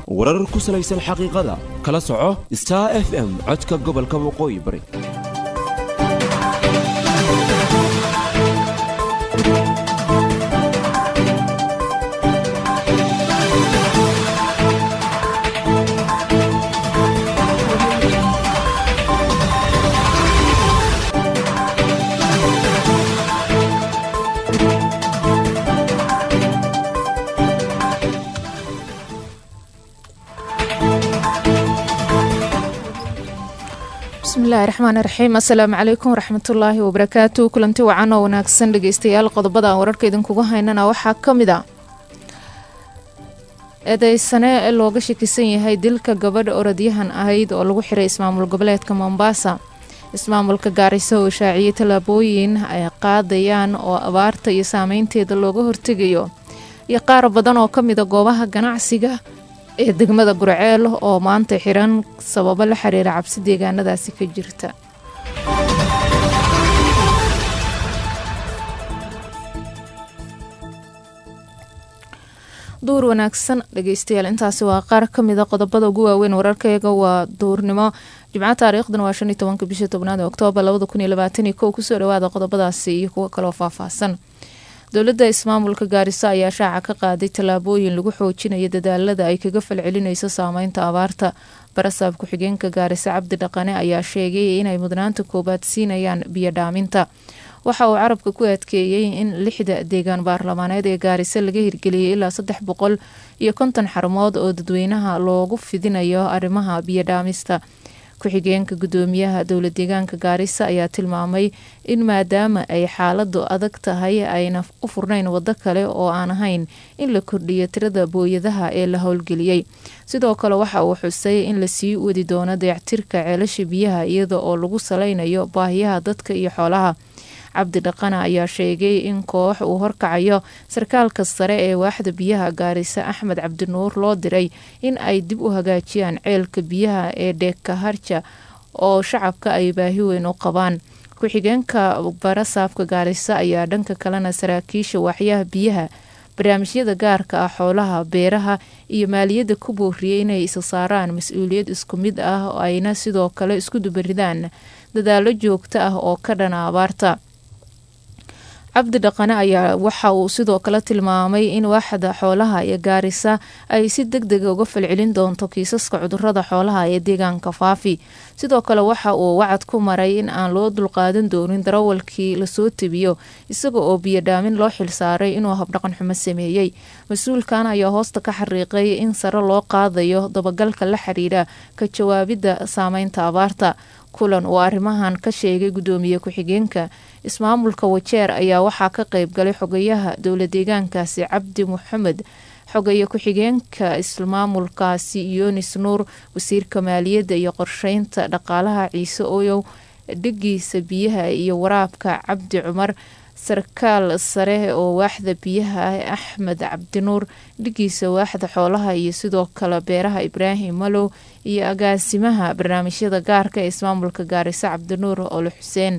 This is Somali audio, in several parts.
warar ku salaysan xaqiiqada kala soco star f m codka gobolka waqooyi bari bismillahi raxmaan raxiim assalaamu calaykum waraxmatullaahi wabarakaatu kulanti wacan oo wanaagsan dhegeystayaal qodobada aan wararka idinkuga haynana waxaa ka mid a eedeysane looga shakisan yahay dilka gabadh orodyahan ahayd oo lagu xiray ismaamul goboleedka mombasa ismaamulka gaariso oo shaaciyay tallaabooyin ay qaadayaan oo abaarta iyo saameynteeda looga hortegayo iyo qaar badan oo kamida goobaha ganacsiga ee degmada gurceel oo maanta xiran sababo la xiriira cabsi deegaanadaasi ka jirta duur wanaagsan dhegeystayaal intaasi waa qaar kamida qodobada ugu waaweyn wararkayaga waa duurnimo jimco taariikhdan waa shan iyo tobanka bisha tobnaad ee oktoobar labada kun iyo labaatan iyo kow kusoo dhawaada qodobadaasi iyo kuwo kaloo faahfaahsan dowladda ismaamulka gaariso ayaa shaaca ka qaaday tallaabooyin lagu xoojinayo dadaalada ay kaga falcelinayso saameynta abaarta barasaab ku-xigeenka gaariso cabdi dhaqane ayaa sheegay inay mudnaanta koowaad siinayaan biyo dhaaminta waxa uu carabka ku adkeeyey in lixda deegaan baarlamaaneed ee gaariso laga hirgeliyay ilaa saddex boqol iyo konton xarumood oo dadweynaha loogu fidinayo arrimaha biyo dhaamista ku-xigeenka gudoomiyaha dowla deegaanka gaarisa ayaa tilmaamay in maadaama ay xaaladu adag tahay ayna u furnayn wado kale oo aan ahayn in la kordhiyo tirada booyadaha ee la howlgeliyey sidoo kale waxa uu xusay in lasii wadi doono dayactirka ceelasha biyaha iyada oo lagu saleynayo baahiyaha dadka iyo xoolaha cabdi dhaqana ayaa sheegay in koox uu horkacayo sarkaalka sare ee waaxda biyaha gaarisa axmed cabdinuur loo diray in ay dib u hagaajiyaan ceelka biyaha ee dheekaharja oo shacabka ay baahi weyn u qabaan ku-xigeenka barasaabka gaarisa ayaa dhanka kalena saraakiisha waaxyaha biyaha barnaamijyada gaarka ah xoolaha beeraha iyo maaliyadda ku booriyey inay isa saaraan mas-uuliyad isku mid ah ayna sidoo kale isku dubaridaan dadaalo joogto ah oo ka dhana abaarta cabdi dhaqane ayaa waxa uu sidoo kale tilmaamay in waaxda xoolaha ee gaarisa ay si deg dega uga falcelin doonto kiisaska cudurada xoolaha ee deegaanka faafi sidoo kale waxa uu wacad ku maray in aan loo dulqaadan doonin darawalkii lasoo tebiyo isaga oo biyodhaamin loo xilsaaray inuu habdhaqan xumo sameeyey mas-uulkan ayaa hoosta ka xariiqay in sare loo qaadayo dabagalka la xiriira ka jawaabidda saameynta abaarta kulan uu arrimahan ka sheegay gudoomiye ku-xigeenka ismaamulka wajeer ayaa waxaa ka qeyb galay xogayaha dowla deegaankaasi cabdi maxamed xogaye ku-xigeenka ismaamulkaasi yunis nuur wasiirka maaliyadda iyo qorsheynta dhaqaalaha ciise oyow dhigiisa biyaha iyo waraabka cabdi cumar sarkaal sare oo waaxda biyaha axmed cabdinuur dhigiisa waaxda xoolaha iyo sidoo kale beeraha ibraahim malow iyo agaasimaha barnaamijyada gaarka ee ismaamulka gaariso cabdinuur ole xuseen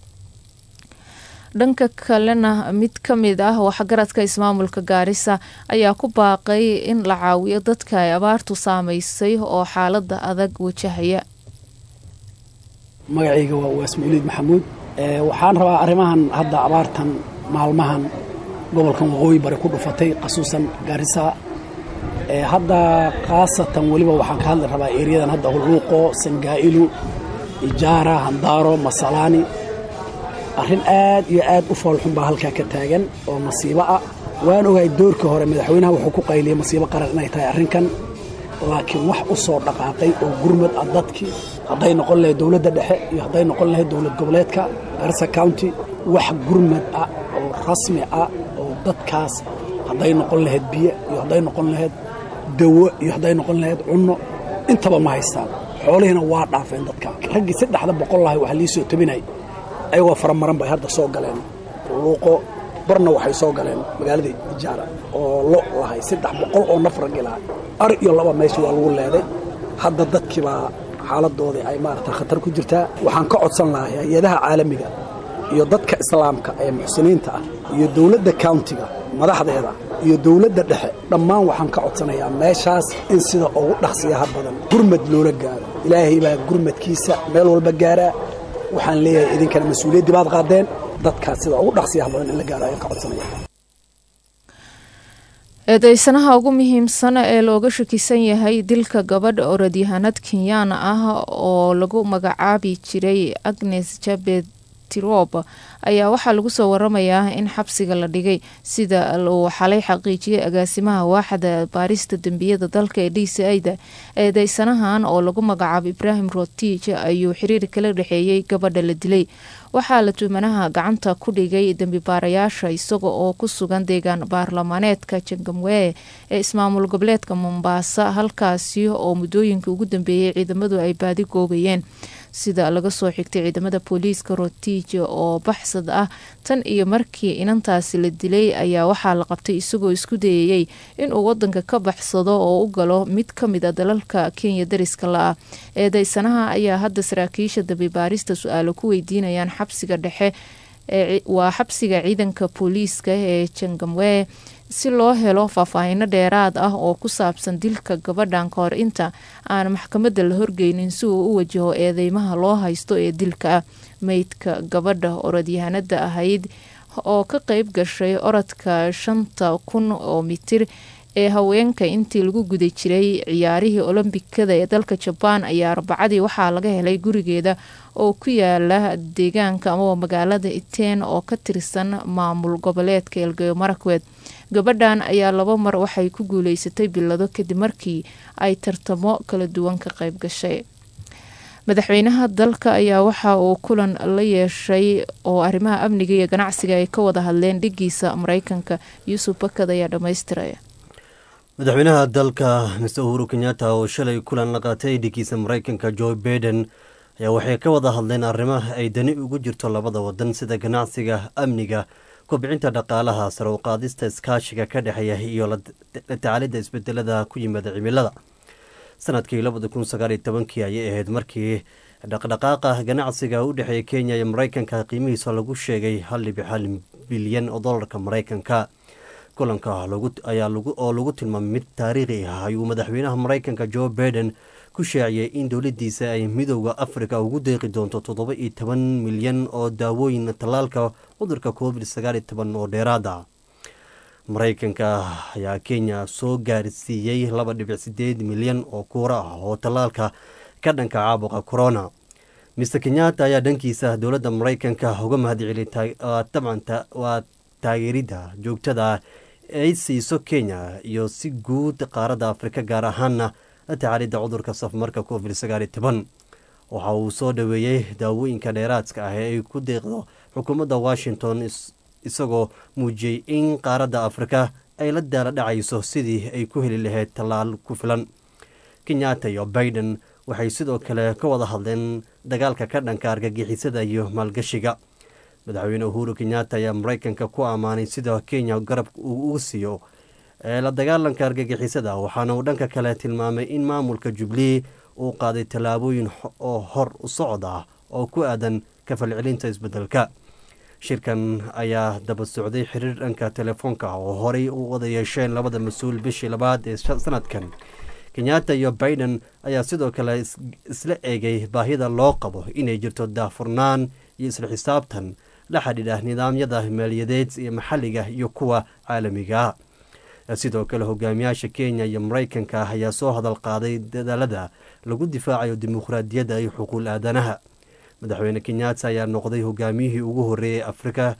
dhanka kalena mid ka mid ah waxgaradka ismaamulka gaarisa ayaa ku baaqay in la caawiyo dadka ay abaartu saameysay oo xaalada adag wajahaya magacayga waa uwaas mawliid maxamuud waxaan rabaa arrimahan hadda abaartan maalmahan gobolkan waqooyi bari ku dhufatay khasuusan gaarisa hadda khaasatan weliba waxaan ka hadli rabaa eeriyadan hadda hulluuqo sangaa'ilu ijaara handaaro masalaani arrin aad iyo aad u foolxun baa halkaa ka taagan oo masiibo ah waan ogahay doorkii hore madaxweynaha wuxuu ku qayliyey masiibo qaran inay tahay arrinkan laakiin wax u soo dhaqaaqay oo gurmad ah dadkii hadday noqon lahayd dowladda dhexe iyo hadday noqon lahayd dowlad goboleedka garissa county wax gurmad ah oo rasmi ah oo dadkaas hadday noqon lahayd biyo iyo hadday noqon lahayd dawo iyo hadday noqon lahayd cunno intaba ma haystaan xoolihiina waa dhaafeen dadka raggii saddexda boqol lahay waxaa lii soo tabinay ayagoo faramaran bay hadda soo galeen luuqo barna waxay soo galeen magaalada ijaara oo lo lahay saddex boqol oo naf raggi lahay ar iyo laba meesha waa lagu leeday hadda dadkiibaa xaaladoodii ay maarata khatar ku jirtaa waxaan ka codsan lahay hay-adaha caalamiga iyo dadka islaamka ee muxsiniinta ah iyo dowladda countiga madaxdeeda iyo dowladda dhexe dhammaan waxaan ka codsanayaa meeshaas in sida ugu dhaqsiyaha badan gurmad loola gaaro ilaahay baa gurmadkiisa meel walba gaaraa waxaan leeyahay idinkana mas-uuliyaddii baad qaadeen dadkaas sida ugu dhaqsiyaha badan in la gaaro ayaan ka codsanaya eedeysanaha ugu muhiimsan ee looga shakisan yahay dilka gabadh orodyahanad kenyaan ah oo lagu magacaabi jiray agnes jabet tirob ayaa waxaa lagu soo waramayaa in xabsiga la dhigay sida uu xalay xaqiijiyay agaasimaha waaxda baarista dembiyada dalka ee d c ida eedeysanahan oo lagu magacaabo ibraahim rotij ayuu xiriir kala dhexeeyey gabadha la dilay waxaa la tuumanaha gacanta ku dhigay dembi baarayaasha isaga oo ku sugan deegaan baarlamaaneedka jangamwee ee ismaamul goboleedka mombaasa halkaasi oo muddooyinkii ugu dambeeyey ciidamadu ay baadi goobayeen sida laga soo xigtay ciidamada booliiska rotij oo baxsad ah tan iyo markii inantaasi la dilay ayaa waxaa la qabtay isagoo isku dayayey inuu wadanka ka baxsado oo u galo mid ka mid a dalalka kenya dariska la-ah eedeysanaha ayaa hadda saraakiisha dambibaarista su-aalo ku weydiinayaan xabsiga dhexe waa xabsiga ciidanka booliiska ee jangamwee si loo helo faahfaahino dheeraad ah oo ku saabsan dilka gabadhan ka hor inta aan maxkamadda la horgeynin si uu u wajaho eedeymaha loo haysto ee dilka ah meydka gabadha orodyahanada ahayd oo ka qeyb gashay orodka shanta kun oo mitir ee haweenka intii lagu guda jiray ciyaarihii olombikada ee dalka jabaan ayaa arbacadii waxaa laga helay gurigeeda oo ku yaala deegaanka amaba magaalada iteen oo ka tirsan maamul goboleedka elgeyo marakwed gabadhan ayaa laba mar waxay ku guuleysatay bilado kadib markii ay tartamo kala duwan ka qayb gashay madaxweynaha dalka ayaa waxa uu kulan la yeeshay oo arrimaha amniga iyo ganacsiga ay ka wada hadleen dhigiisa mareykanka yuusuf bakad ayaa dhammaystiraya madaxweynaha dalka mr uhuru kenyatta oo shalay kulan la qaatay dhigiisa mareykanka joe baiden ayaa waxay ka wada hadleen arrimaha ay dani ugu jirto labada wadan sida ganacsiga amniga kobcinta dhaqaalaha sare u qaadista iskaashiga ka dhexeeya iyo la tacaalidda isbedelada ku yimaada cimilada sanadkii labada kun sagaaliyo tobankii ayay ahayd markii dhaqdhaqaaqa ganacsiga u dhexeeya kenya iyo mareykanka qiimihiisa lagu sheegay hal dhibic hal bilyan oo dolarka mareykanka kulanka oo lagu tilmaamay mid taariikhi ah ayuu madaxweynaha mareykanka joe baiden ku shaaciyey in dowladiisa ay midooda afrika ugu deeqi doonto toddoba iyo toban milyan oo daawooyin tallaalka cudurka covid sagaal iyo toban oo dheeraada mareykanka ayaa kenya soo gaarsiiyey laba dhibic sideed milyan oo kuura ah oo tallaalka ka dhanka caabuqa corona mister kenyatta ayaa dhankiisa dowladda mareykanka uga mahadceliyay dabcan waa taageeridda joogtada ay siiso kenya iyo si guud qaaradda afrika gaar ahaana la tacaalidda cudurka safmarka covid sagaal iyo toban waxa uu soo dhoweeyey daawooyinka dheeraadka ah ee ay ku deeqdo xukuumadda washington isagoo muujiyey in qaaradda afrika ay la daala dhacayso sidii ay ku heli lahayd tallaal ku filan kenyatta iyo baiden waxay sidoo kale ka wada hadleen dagaalka ka dhanka argagixisada iyo maalgashiga madaxweyne uhuru kenyatta ayaa mareykanka ku ammaanay sida kenya garab uu ugu siiyo la dagaalanka argagixisada waxaana uu dhanka kale tilmaamay in maamulka jubilee uu qaaday tallaabooyin oo hor u socod ah oo ku aadan kafalcelinta isbedelka shirkan ayaa daba socday xiriir dhanka telefoonka oo horey u wada yeesheen labada mas-uul bishii labaad ee sanadkan kenyatta iyo baiden ayaa sidoo kale isla eegay baahida loo qabo inay jirto daafurnaan iyo isla xisaabtan la xidhiidha nidaamyada maaliyadeed iyo maxalliga iyo kuwa caalamiga ah sidoo kale hogaamiyaasha kenya iyo mareykanka ayaa soo hadal qaaday dadaalada lagu difaacayo dimuqraadiyadda iyo xuquuq aadanaha madaxweyne kenyatta ayaa noqday hogaamiyihii ugu horreeyay afrika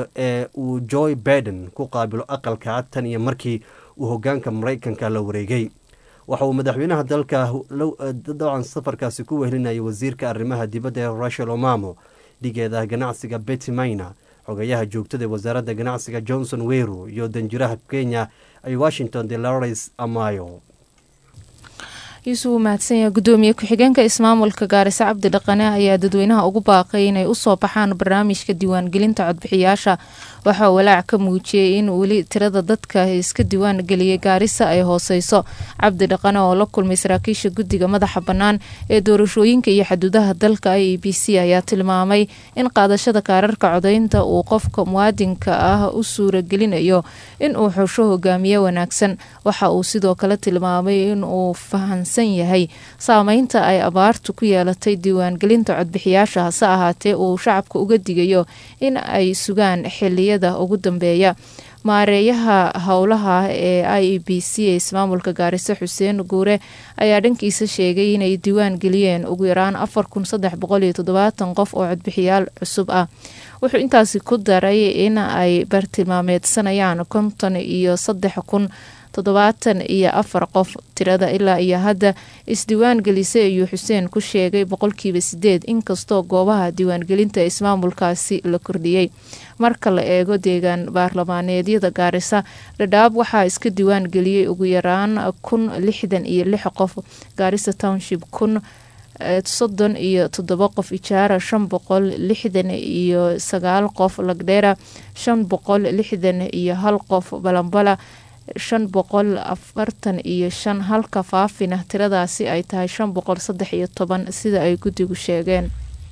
ee uu joe baiden ku qaabilo aqalka cad tan iyo markii uu hogaanka mareykanka la wareegay waxa uu madaxweynaha dalka dabcan safarkaasi ku wehelinayay wasiirka arrimaha dibadda ee rachel omamo dhigeeda ganacsiga betty mayna xogayaha joogtada ee wasaaradda ganacsiga johnson weru iyo danjiraha kenya ay washington delores amayo yuusuf uu mahadsan yahay gudoomiye ku-xigeenka ismaamulka gaariso cabdi dhaqane ayaa dadweynaha ugu baaqay inay usoo baxaan barnaamijka diiwaangelinta codbixiyaasha waxaa walaac ka muujiyey in weli tirada dadka iska diiwaan geliyay gaarisa ay hooseyso cabdi dhaqane oo la kulmay saraakiisha guddiga madaxa bannaan ee doorashooyinka iyo xaduudaha dalka i e b c ayaa tilmaamay in qaadashada kaararka codeynta uu qofka muwaadinka ah u suuragelinayo in uu xusho hogaamiye wanaagsan waxa uu sidoo kale tilmaamay in uu fahansan yahay saameynta ay abaartu ku yeelatay diiwaangelinta codbixiyaasha hase ahaatee uu shacabka uga digayo in ay sugaan xiliyada ugu dambeeya maareeyaha howlaha ee i e b c ee ismaamulka gaariso xuseen guure ayaa dhankiisa sheegay inay diiwaan geliyeen ugu yaraan afar kun saddex boqol iyo toddobaatan qof oo codbixiyaal cusub ah wuxuu intaasi ku daray in ay bartilmaameedsanayaan konton iyo saddex kun toddobaatan iyo afar qof tirada ilaa iyo hadda isdiiwaan gelisay ayuu xuseen ku sheegay boqolkiiba sideed inkastoo goobaha diiwaangelinta ismaamulkaasi la kordhiyey marka la eego deegaan baarlamaaneedyada gaarisa dhadhaab waxaa iska diiwaan geliyey ugu yaraan kun lixdan iyo lix qof gaarisa township kun soddon iyo toddoba qof ijaara shan boqol lixdan iyo sagaal qof lagdheera shan boqol lixdan iyo hal qof balambala shan boqol afartan iyo shan halka faafina tiradaasi ay tahay shan boqol saddex iyo toban sida ay guddigu sheegeen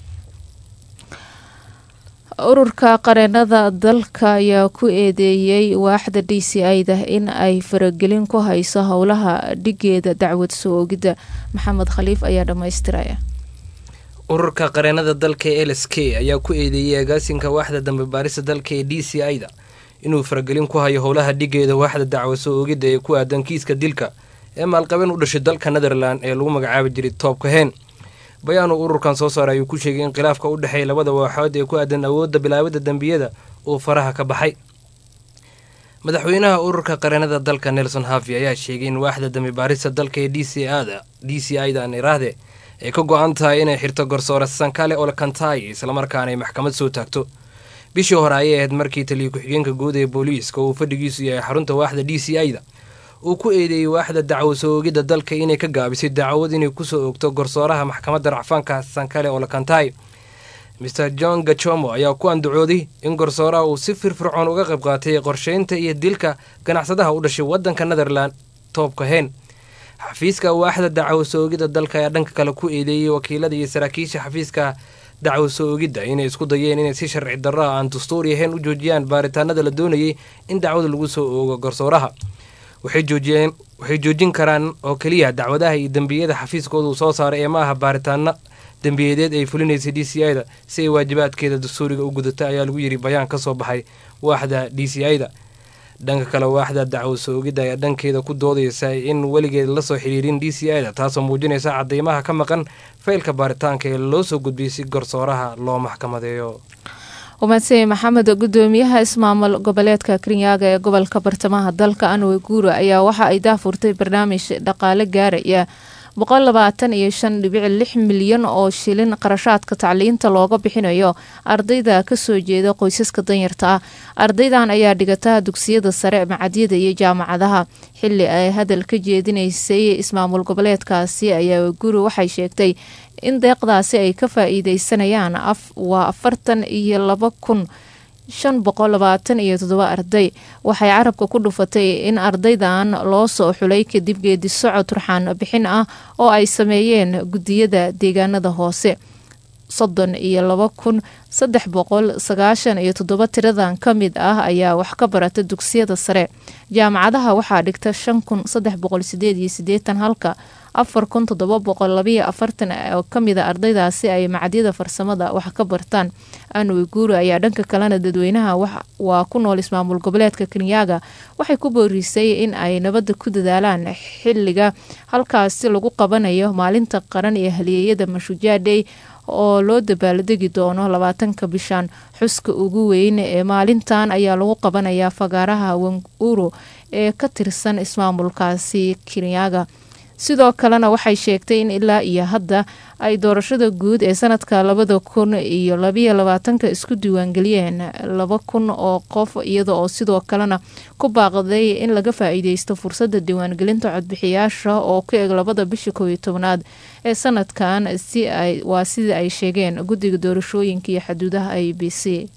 ururka qareenada dalka ayaa ku eedeeyey waaxda d c i-da in ay faragelin ku hayso howlaha dhigeeda dacwad soo ogidda maxamed khaliif ayaa dhammaystiraya ururka qareenada dalka ee l s k ayaa ku eedeeyey agaasinka waaxda dambe baarista dalka ee d c i-da inuu faragelin ku hayo howlaha dhigeeda waaxda dacwad soo ogidda ee ku aadan kiiska dilka ee maalqabeen u dhashay dalka netherland ee lagu magacaabi jiray toobka heen bayaan uu ururkan soo saaray ayuu ku sheegay in khilaafka u dhexeeya labada waaxood ee ku aadan awoodda bilaabidda dembiyada uu faraha ka baxay madaxweynaha ururka qareenada dalka nelson havi ayaa sheegay in waaxda dambi baarista dalka ee d c ada d c i da niraahde ay ka go-an tahay inay xirto garsoore sankale olkantai islamarkaana ay maxkamad soo taagto bishii hore ayay ahayd markii taliya ku-xigeenka guud ee booliiska uu fadhigiisu yahay xarunta waaxda d c i da uu ku eedeeyey waaxda dacwo soo ogidda dalka inay ka gaabisay dacwad inay kusoo ogto garsooraha maxkamadda racfaanka sankale olkantai maer john gachomo ayaa ku andacooday in garsooraha uu si firfircoon uga qayb qaatay qorsheynta iyo dilka ganacsadaha u dhashay waddanka netherland toobka heen xafiiska waaxda dacwo soo ogidda dalka ayaa dhanka kale ku eedeeyey wakiilada iyo saraakiisha xafiiska dacwo soo ogidda inay isku dayeen inay si sharci darra aan dastuur yahayn u joojiyaan baaritaanada la doonayay in dacwada lagu soo oogo garsooraha waxay joojin karaan oo keliya dacwadaha iyo dembiyada xafiiskooda uu soo saaray ee ma aha baaritaano dembiyadeed ay fulinaysay d c i da si ay waajibaadkeeda dastuuriga u gudata ayaa lagu yiri bayaan ka soo baxay waaxda d c i da dhanka kale waaxda dacwo soo ogidda ayaa dhankeeda ku doodaysa in weligeed lasoo xidhiirin d c i da taasoo muujinaysa cadeymaha ka maqan faylka baaritaanka ee loo soo gudbiyey si garsooraha loo maxkamadeeyo umadsanya maxamed gudoomiyaha ismaamul goboleedka kirinyaga ee gobolka bartamaha dalka anwe guura ayaa waxa ay daafurtay barnaamij dhaqaale gaaraya boqol labaatan iyo shan dhibic lix milyan oo shilin qarashaadka tacliinta looga bixinayo ardayda kasoo jeeda qoysaska danyarta ah ardaydan ayaa dhigata dugsiyada sare macadyada iyo jaamacadaha xili ay hadal ka jeedinaysay ismaamul goboleedkaasi ayaa guri waxay sheegtay in deeqdaasi ay ka faa-iideysanayaan waa afartan iyo laba kun shan boqol labaatan iyo toddoba arday waxay carabka ku dhufatay in ardaydan loo soo xulay kadib geedi socod turxaan bixin ah oo ay sameeyeen gudiyada deegaanada hoose soddon iyo laba kun saddex boqol sagaashan iyo toddoba tiradan ka mid ah ayaa wax ka barata dugsiyada sare jaamacadaha waxaa dhigta shan kun saddex boqol sideed iyo sideetan halka afar kun toddoba boqol labayo afartan oo kamida ardaydaasi ay macadyada farsamada wax ka bartaan anwe guuri ayaa dhanka kalena dadweynaha waa ku nool ismaamul goboleedka kenyaga waxay ku boorisay in ay nabadda ku dadaalaan xiliga halkaasi lagu qabanayo maalinta qaran ee haliyeeyada mashujaadhey oo loo dabaaldegi doono labaatanka bishan xuska ugu weyn ee maalintan ayaa lagu qabanayaa fagaaraha wanguro ee ka tirsan ismaamulkaasi kenyaga sidoo kalena waxay sheegtay in ilaa iyo hadda ay doorashada guud ee sanadka labada kun iyo labayo labaatanka isku diiwaangeliyeen laba kun oo qof iyada oo sidoo kalena ku baaqday in laga faa-iideysto fursadda diiwaangelinta codbixiyaasha oo ku eg labada bisha kow iyo tobnaad ee sanadkan si ay waa sida ay sheegeen guddiga doorashooyinka iyo xuduudaha i b c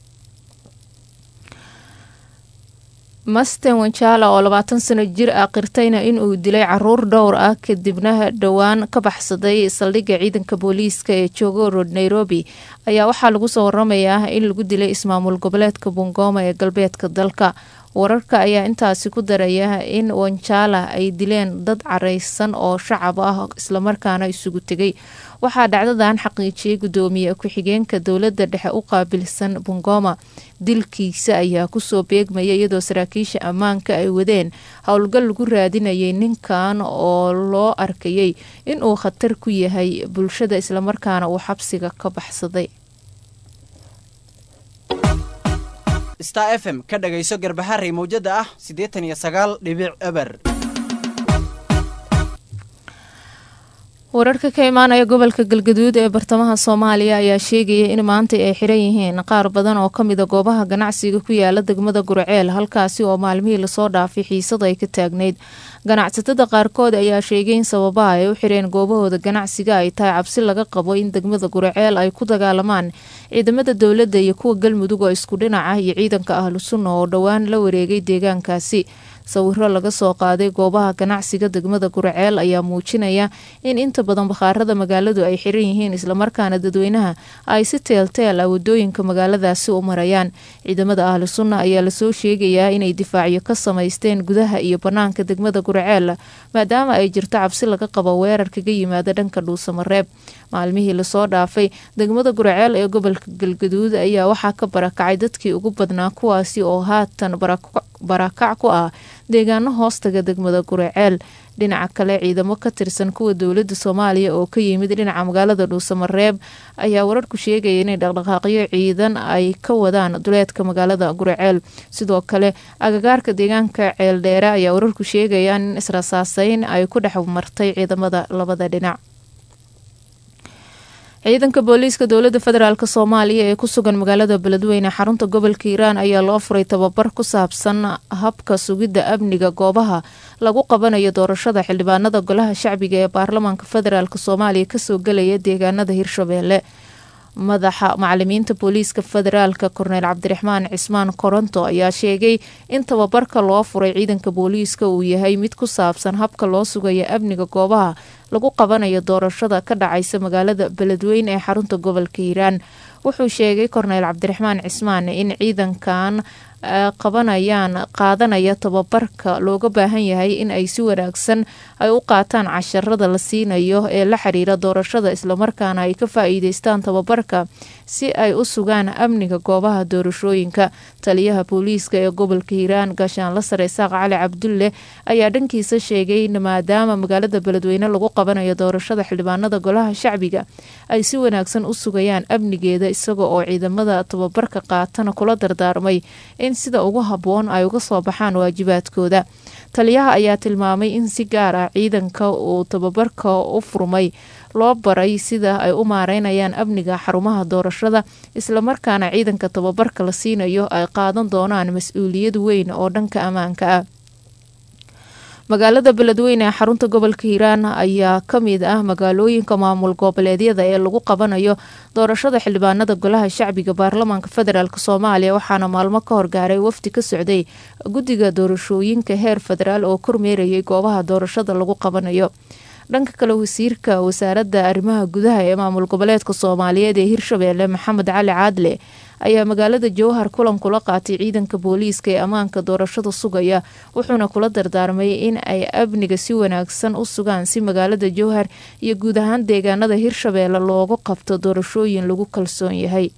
masten wanjala oo labaatan sano jir ah qirtayna inuu dilay caruur dhowr ah kadibna dhowaan ka baxsaday saldhigga ciidanka booliiska ee joogo road nairobi ayaa waxaa lagu soo waramayaa in lagu dilay ismaamul goboleedka bungoma ee galbeedka dalka wararka ayaa intaasi ku daraya in wanjala ay dileen dad careysan oo shacab ah islamarkaana isugu tegay waxaa dhacdadan xaqiijiyay gudoomiye ku-xigeenka dowladda dhexe u qaabilsan bungoma dilkiisa ayaa kusoo beegmaya iyadoo saraakiisha ammaanka ay wadeen howlgal lagu raadinayay ninkan oo loo arkayay inuu khatar ku yahay bulshada islamarkaana uu xabsiga ka baxsaday star f m ka dhagayso garbaharey mawjada ah siddeetan iyo sagaal dhibic eber wararka ka imaanaya gobolka galgaduud ee bartamaha soomaaliya ayaa sheegaya in maanta ay xiran yihiin qaar badan oo kamida goobaha ganacsiga ku yaala degmada gurceel halkaasi oo maalmihii lasoo dhaafay xiisada ay ka taagnayd ganacsatada qaarkood ayaa sheegay in sababaha ay u xireen goobahooda ganacsiga ay tahay cabsi laga qabo in degmada gurceel ay ku dagaalamaan ciidamada dowladda iyo kuwa galmudug oo isku dhinaca iyo ciidanka ahlu sunna oo dhowaan la wareegay deegaankaasi sawiro laga soo qaaday goobaha ganacsiga degmada gurceel ayaa muujinaya in inta badan bakhaarada magaaladu ay xiran yihiin islamarkaana dadweynaha ay si teelteel ah wadooyinka magaaladaasi u marayaan ciidamada ahlu sunna ayaa lasoo sheegayaa inay difaacyo ka samaysteen gudaha iyo banaanka degmada gurceel maadaama ay jirto cabsi laga qabo weerar kaga yimaada dhanka dhuusamareeb maalmihii lasoo dhaafay degmada gurceel ee gobolka galgaduud ayaa waxaa ka barakacay dadkii ugu badnaa kuwaasi oo haatan barakac ku ah deegaano hoostaga degmada guraceel dhinaca kale ciidamo ka tirsan kuwa dowladda soomaaliya oo ka yimid dhinaca magaalada dhuusamareeb ayaa wararku sheegaya inay dhaqdhaqaaqyo ciidan ay ka wadaan duleedka magaalada guraceel sidoo kale agagaarka deegaanka ceeldheere ayaa wararku sheegayaan in israsaaseyn ay ku dhex martay ciidamada labada dhinac ciidanka booliiska dowladda federaalk soomaaliya ee ku sugan magaalada beledweyne xarunta gobolka hiiraan ayaa loo furay tababar ku saabsan habka sugidda amniga goobaha lagu qabanayo doorashada xildhibaanada golaha shacbiga ee baarlamaanka federaalk soomaaliya kasoo gelaya deegaanada hirshabeelle madaxa macalimiinta booliiska federaalka korneyl cabdiraxmaan cismaan koronto ayaa sheegay in tababarka loo furay ciidanka booliiska uu yahay mid ku saabsan habka loo sugayo amniga goobaha lagu qabanayo doorashada ka dhacaysa magaalada beledweyne ee xarunta gobolka hiiraan wuxuu sheegay korneyl cabdiraxmaan cismaan in ciidankan qabanayaan qaadanaya tababarka looga baahan yahay in ay si wanaagsan ay u qaataan casharada la siinayo ee la xiriira doorashada islamarkaana ay ka faa-iideystaan tababarka si ay u sugaan amniga goobaha doorashooyinka taliyaha booliiska ee gobolka hiiraan gaashaanla sare isaaq cali cabdulle ayaa dhankiisa sheegay in maadaama magaalada beledweyne lagu qabanayo doorashada xildhibaanada golaha shacbiga ay si wanaagsan u sugayaan amnigeeda isaga oo ciidamada tababarka qaatana kula dardaarmay in sida ugu habboon ay uga soo baxaan waajibaadkooda taliyaha ayaa tilmaamay in si gaar ah ciidanka uu tababarka u furmay loo baray sida ay u maareynayaan amniga xarumaha doorashada islamarkaana ciidanka tababarka la siinayo ay qaadan doonaan mas-uuliyad weyn oo dhanka ammaanka ah magaalada beledweyne ee xarunta gobolka hiiraan ayaa kamid ah magaalooyinka maamul goboleedyada ee lagu qabanayo doorashada xildhibaanada golaha shacbiga baarlamaanka federaalk soomaaliya waxaana maalmo ka horgaaray wafdi ka socday guddiga doorashooyinka heer federaal oo kormeerayay goobaha doorashada lagu qabanayo dhanka kale wasiirka wasaaradda arrimaha gudaha ee maamul goboleedka soomaaliyeed ee hirshabeelle maxamed cali caadle ayaa magaalada jowhar kulan kula qaatay ciidanka booliiska ee ammaanka doorashada sugaya wuxuuna kula dardaarmay in ay amniga si wanaagsan u sugaan si magaalada jowhar iyo guud ahaan deegaanada hirshabeelle loogu qabto doorashooyin lagu kalsoon yahay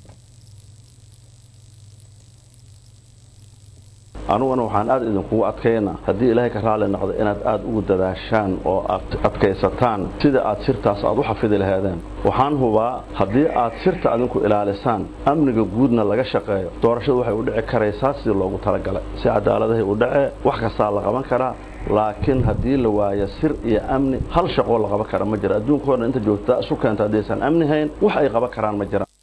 anuguna waxaan aad idinkugu adkaynaa haddii ilaahay ka raali noqdo inaad aad ugu dadaashaan oo aad adkaysataan sida aad sirtaas aad u xafidi lahaadeen waxaan hubaa haddii aad sirta adinku ilaalisaan amniga guudna laga shaqeeyo doorashadu waxay u dhici karaysaa sidii loogu talagalay si cadaaladahay u dhacee wax kastaa la qaban karaa laakiin haddii la waayo sir iyo amni hal shaqoo la qaban kara ma jira adduunkao dhan inta joogta isu keenta haddaysan amni hayn wax ay qaban karaan ma jiraan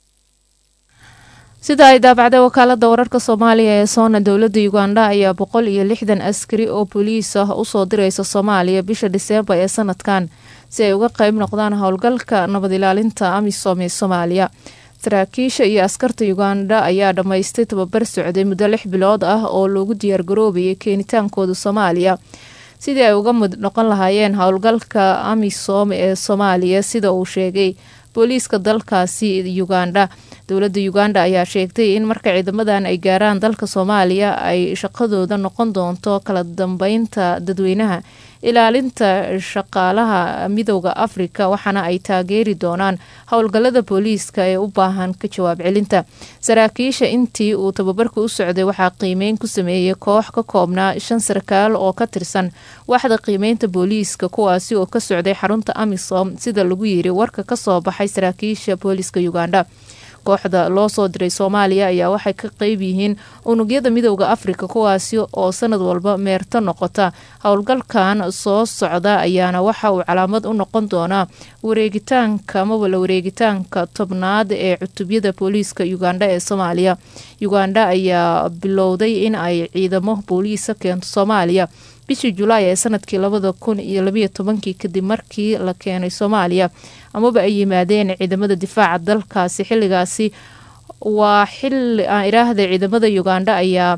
sida ay daabacday wakaalada wararka soomaaliya ee soona dowladda uganda ayaa boqol iyo lixdan askari oo booliis ah usoo direysa soomaaliya bisha dhiseembar ee sanadkan si ay uga qeyb noqdaan howlgalka nabad ilaalinta amisom ee soomaaliya saraakiisha iyo askarta uganda ayaa dhammaystay tababar socday muddo lix bilood ah oo loogu diyaargaroobayay keenitaankooda soomaaliya sidii ay uga mid noqon lahaayeen howlgalka amisom ee soomaaliya sida uu sheegay booliiska dalkaasi uganda dowladda uganda ayaa sheegtay in marka ciidamadan ay gaaraan dalka soomaaliya ay shaqadooda noqon doonto kala dambeynta dadweynaha ilaalinta shaqaalaha midowda afrika waxaana ay taageeri doonaan howlgalada booliiska ee u baahan ka jawaab celinta saraakiisha intii uu tababarka u socday waxaa qiimeyn ku sameeyey koox ka koobnaa shan sarkaal oo ka tirsan waaxda qiimeynta booliiska kuwaasi oo ka socday xarunta amisom sida lagu yiri warka kasoo baxay saraakiisha booliiska uganda kooxda loo soo diray soomaaliya ayaa waxay ka qeyb yihiin unugyada midowda afrika kuwaasi oo sanad walba meerto noqota howlgalkan soo socda ayaana waxa uu calaamad u noqon doonaa wareegitaanka mawala wareegitaanka tobnaad ee cutubyada booliiska uganda ee soomaaliya uganda ayaa bilowday in ay ciidamo booliisa keento soomaaliya bishii julaay ee sanadkii labada kun iyo labayo tobankii kadib markii la keenay soomaaliya amaba ay yimaadeen ciidamada difaaca dalkaasi xilligaasi waa xili aan iraahda ciidamada uganda ayaa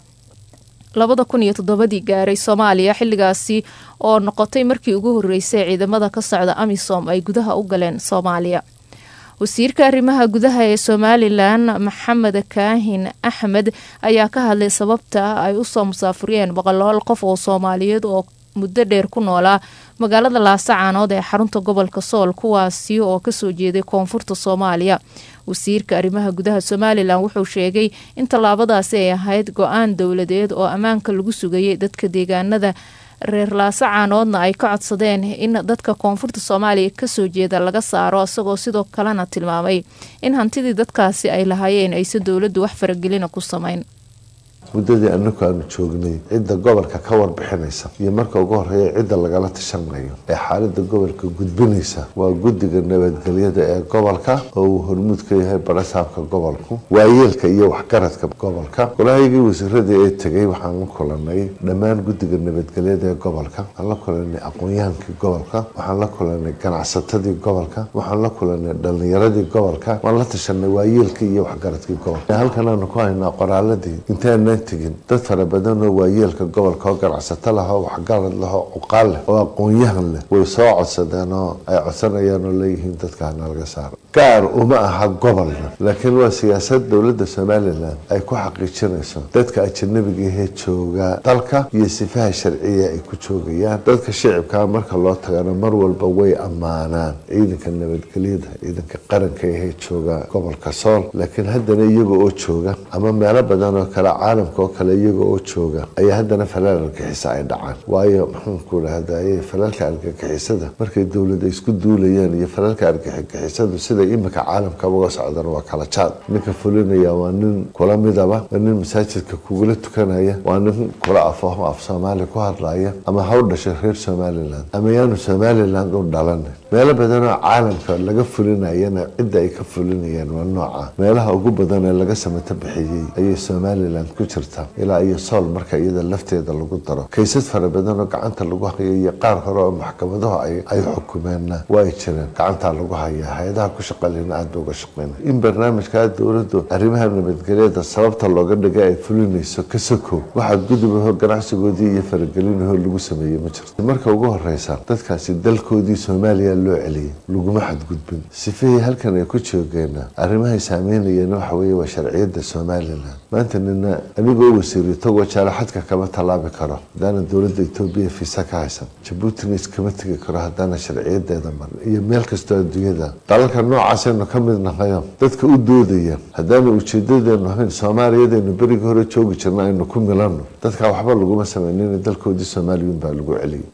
labada kun iyo toddobadii gaaray soomaaliya xilligaasi oo noqotay markii ugu horeysay ciidamada ka socda amisom ay gudaha u galeen soomaaliya wasiirka arrimaha gudaha ee somalilan maxamed kaahin axmed ayaa ka hadlay sababta ay usoo musaafuriyeen boqolaal qof oo soomaaliyeed oo muddo dheer ku noolaa magaalada laasacaanood ee xarunta gobolka sool kuwaasi oo kasoo jeeday koonfurta soomaaliya wasiirka arrimaha gudaha somalilan wuxuu sheegay in tallaabadaasi ay ahayd go-aan dowladeed oo ammaanka lagu sugayay dadka deegaanada reer laasacaanoodna ay ka codsadeen in dadka koonfurta soomaaliya kasoo jeeda laga saaro isagoo sidoo kalena tilmaamay in hantidii dadkaasi ay lahaayeen aysan dowladdu wax faragelina ku samayn muddadii anaku aanu joognay cidda gobolka ka warbixinaysa iyo marka ugu horeeya cidda lagala tashanayo ee xaalada gobolka gudbinaysa waa guddiga nabadgelyada ee gobolka oo uu hormuud ka yahay barasaabka gobolku waayeelka iyo waxgaradka gobolka golahaygii wasiiradii ee tegay waxaan la kulanay dhammaan guddiga nabadgelyada ee gobolka waxaan la kulanay aqoon-yahankii gobolka waxaan la kulanay ganacsatadii gobolka waxaan la kulanay dhalinyaradii gobolka waan la tashanay waayeelkii iyo waxgaradkii gobolka halkan aanu ku haynaa qoraaladii intaana tegin dad fara badan oo waayeelka gobolka oo ganacsato lah oo waxgarad lah oo cuqaal leh oo aqoon-yahan leh way soo codsadeen oo ay codsanayaan oo leeyihiin dadka hana laga saaro gaar uma aha gobolna laakiin waa siyaasad dowladda somalilan ay ku xaqiijinayso dadka ajanabiga ahee jooga dalka iyo sifaha sharciya ay ku joogayaan dadka shicibkaa marka loo tagana mar walba way ammaanaan ciidanka nabadgelyada ciidanka qaranka ahee jooga gobolka sool laakiin haddana iyaga oo jooga ama meelo badan oo kale caalamka oo kale iyaga oo jooga ayaa haddana falaal argixisa ay dhacaan waayo maxaanku dhahdaye falaalka argagixisada markay dowlada isku duulayaan iyo falaalka argagixisadu sida imika caalamka uga socdan waa kala jaad ninka fulinaya waa nin kula midaba waa nin masaajidka kugula tukanaya waa nin kula afaho af soomaali ku hadlaya ama ha u dhashay reer somalilan ama yaanu somaliland u dhalan meelo badan oo caalamka laga fulinayana cidda ay ka fulinayaan waa nooca meelaha ugu badan ee laga samato bixiyey ayay somalilan ku jirta ilaa iyo sool marka iyada lafteeda lagu daro kaysad fara badan oo gacanta lagu hayo iyo qaar hore oo maxkamadahu ay xukumeenna waa ay jireen gacantaa lagu hayaa hay-adaha ku shaqalina aada uga shaqeyna in barnaamijkaa dowladdu arrimaha nabadgelyada sababta looga dhigay ay fulinayso ka sokow waxaa gudubaho ganacsigoodii iyo faragelinaho lagu sameeyey ma jirto marka ugu horeysa dadkaasi dalkoodii soomaaliya loo celiyay laguma xadgudbin sifihii halkan ay ku joogeena arrimahay saameynayeen waxa weeye waa sharciyada somalilan maanta nina anigoo wasiiri tagoo jaalaxadka kama tallaabi karo haddaana dowladda etoobiya fiisa ka haysan jabuutina iskama tegi karo haddaana sharciyadeeda marin iyo meel kastoo adduunyada dalalka noocaasaynu ka mid nahayo dadka u doodaya haddaanu ujeedadeenu ahayn soomaaliyadaynu berigii hore joogi jirna aynu ku milano dadka waxba laguma sameynina dalkoodii soomaaliyun baa lagu celiyay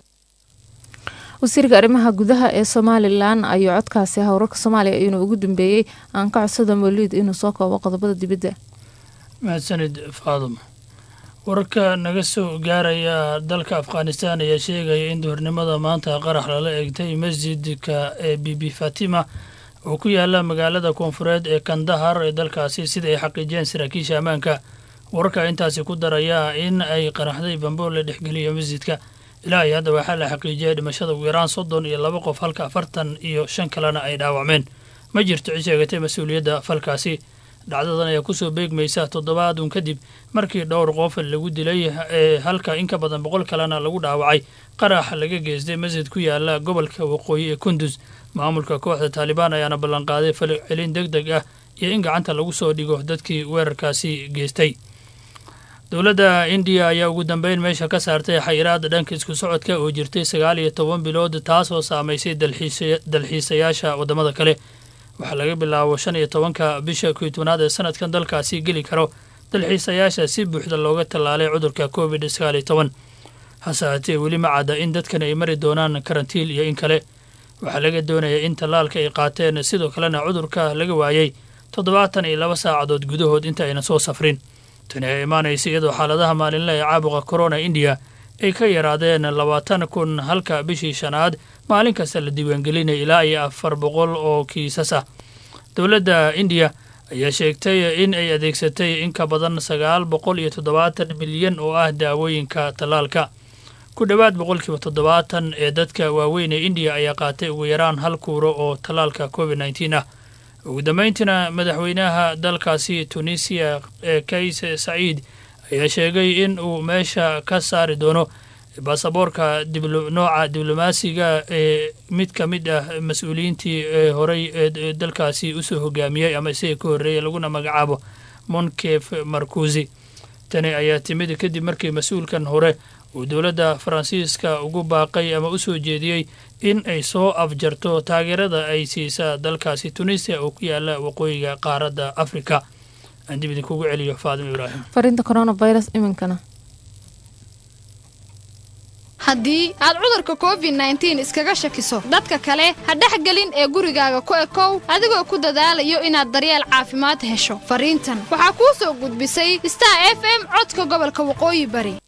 wasiirka arrimaha gudaha ee somalilan ayuu codkaasi howrarka soomaaliya inuu ugu dambeeyey aan ka codsada moliid inuu soo koobo qodobada dibadda mahadsanid faadum wararka naga soo gaaraya dalka afghanistan ayaa sheegaya in duhurnimada maanta qarax lala eegtay masjidka ee bibi fatima oo ku yaala magaalada koonfureed ee kandahar ee dalkaasi sida ay xaqiijiyeen saraakiisha ammaanka wararka intaasi ku daraya in ay qaraxday bambool la dhexgeliyo masjidka ilaa iyo hadda waxaa la xaqiijiyay dhimashada ugu yaraan soddon iyo laba qof halka afartan iyo shan kalena ay dhaawacmeen ma jirto cid sheegatay mas-uuliyadda falkaasi dhacdadan ayaa kusoo beegmaysa toddobaadun kadib markii dhowr qof lagu dilay ee halka in ka badan boqol kalena lagu dhaawacay qarax laga geystay masjid ku yaala gobolka waqooyi ee kundus maamulka kooxda taalibaan ayaana ballanqaaday falcelin deg deg ah iyo in gacanta lagu soo dhigo dadkii weerarkaasi geystay dowladda indiya ayaa ugu dambeyn meesha ka saartay xayiraada dhanka isku socodka oo jirtay sagaal iyo toban bilood taasoo saamaysay dalxiisayaasha waddamada kale waxaa laga bilaabo shan iyo tobanka bisha koy tobnaad ee sanadkan dalkaasi geli karo dalxiisayaasha si buuxda looga tallaalay cudurka covid sagaal iyo toban hase haatee weli ma cadda in dadkan ay mari doonaan karantiil iyo in kale waxaa laga doonayaa in tallaalka ay qaateen sidoo kalena cudurka laga waayey toddobaatan iyo laba saacadood gudahood inta ayna soo safrin tani ay imaanaysa iyadoo xaaladaha maalinle ee caabuqa corona indiya ay ka yaraadeen labaatan kun halka bishii shanaad maalin kasta la diiwaangelinaya ilaa iyo afar boqol oo kiisas ah dowladda indiya ayaa sheegtay in ay adeegsatay in ka badan sagaal boqol iyo toddobaatan milyan oo ah daawooyinka tallaalka ku dhowaad boqolkiiba toddobaatan ee dadka waaweyn ee indiya ayaa qaatay ugu yaraan hal kuuro oo tallaalka covid nneteen ah ugu dambeyntiina madaxweynaha dalkaasi tunisiya ee kays saciid ayaa sheegay in uu meesha ka saari doono baasaboorka nooca diblomaasiga ee mid ka mid ah mas-uuliyiintii ee horey ee dalkaasi usoo hogaamiyey ama isaga ka horreeyay laguna magacaabo monkef markusi tani ayaa timid kadib markii mas-uulkan hore uu dowladda faransiiska ugu baaqay ama u soo jeediyey in ay soo afjarto taageerada ay siisaa dalkaasi tunisiya oo ku yaala waqooyiga qaaradda afrika aan dib idinkugu celiyo faadimo ibraahim fariinta coronavirus iminkana haddii aad cudurka covid nneteen iskaga shakiso dadka kale ha dhexgelin ee gurigaaga ku ekow adigoo ku dadaalayo inaad daryeel caafimaad hesho fariintan waxaa kuu soo gudbisay star f m codka gobolka waqooyi bari